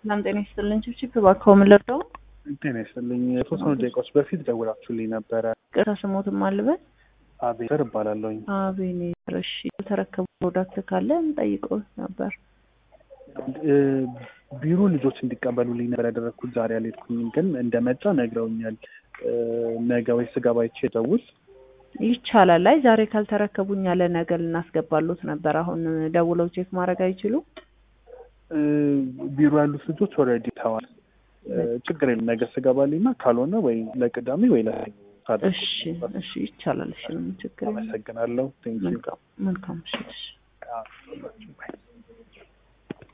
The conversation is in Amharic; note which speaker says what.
Speaker 1: ሰላም ጤና ይስጥልን። ችብችብ እባክዎ ምን ልርዳው?
Speaker 2: ጤና ይስጥልኝ። የተወሰኑ ደቂቃዎች በፊት ደውላችሁልኝ ነበረ።
Speaker 1: ቅርታ ስሞትም አልበል
Speaker 2: አቤተር እባላለሁኝ።
Speaker 1: አቤኔር። እሺ የተረከቡ ፕሮዳክት ካለ እንጠይቀው ነበር።
Speaker 2: እ፣ ቢሮ ልጆች እንዲቀበሉልኝ ነበር ያደረግኩት። ዛሬ አልሄድኩኝም፣ ግን እንደመጣ ነግረውኛል። እ፣ ነገ ወይ ስገባ አይቼ ደውል
Speaker 1: ይቻላል። አይ ዛሬ ካልተረከቡኝ ያለ ነገ ልናስገባሉት ነበር። አሁን ደውለው ቼክ ማድረግ አይችሉ?
Speaker 2: እ፣ ቢሮ ያሉት ልጆች ኦልሬዲ ተዋል። እ፣ ችግር የለም። ነገ ስገባልኝና ካልሆነ ወይ ለቅዳሜ ወይ ለሰኞ ታደርጉ።
Speaker 1: እሺ እሺ ይቻላል። እሺ ምንም ችግር የለም።
Speaker 2: አመሰግናለሁ። ቴንኪው
Speaker 1: መልካም መልካም። እሺ እሺ።
Speaker 2: ባይ